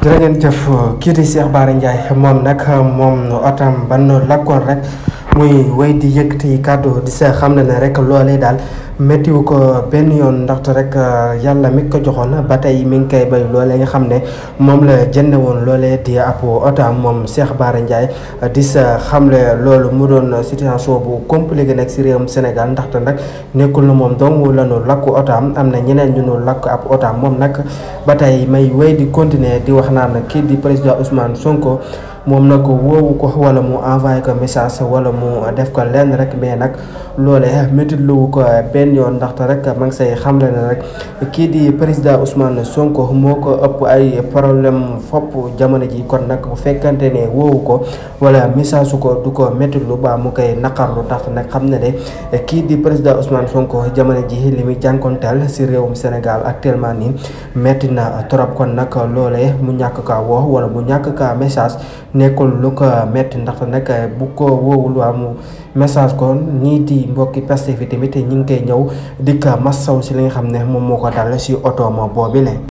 jërë ngeen jëf kii di Cheikh Bara Ndiaye moom nag moom otam ban lakkoon rek muy wéy di yëkkati kàddu di sa xam ne ne rek loolee daal méttiwu ko benn yoon ndaxte rek yàlla mi ko joxoon ba tey mi ngi koy bay loolee nga xam ne moom la jënd woon loolee di ab otam moom Cheikh Bara Ndiaye di sa xamle loolu mu doon situation bu compliqué nag si réewum Sénégal ndaxte nag nekkul na moom dong la ñu lakk otam am na ñeneen ñu ñu lakk ab otam moom nag ba tey may wéy di continuer di wax naan kii di président Ousmane Sonko. moom nag woowu ko wala mu envoyé ko message wala mu def ko lenn rek mais nag loolee métti luwu ko benn yoon ndaxte rek ma ngi say xamle ne rek kii di président Ousmane Sonko moo ko ëpp ay problème fopp jamono ji kon nag bu fekkante ne woowu ko wala message su ko du ko métti lu ba mu koy naqarlu ndaxte nag xam ne de kii di président Ousmane Sonko jamono ji li muy jànkonteel si réewum Sénégal actuellement nii métti na trop kon nag loolee mu ñàkk kaa woo wala mu ñàkk kaa message. nekkul lu ko metti ndaxte nag bu ko woowul waa mu message ko ñii di mbokki Pastef fi tamit ñi ngi koy ñëw di ko massaw si li nga xam ne moom moo ko dal si oto ma boobile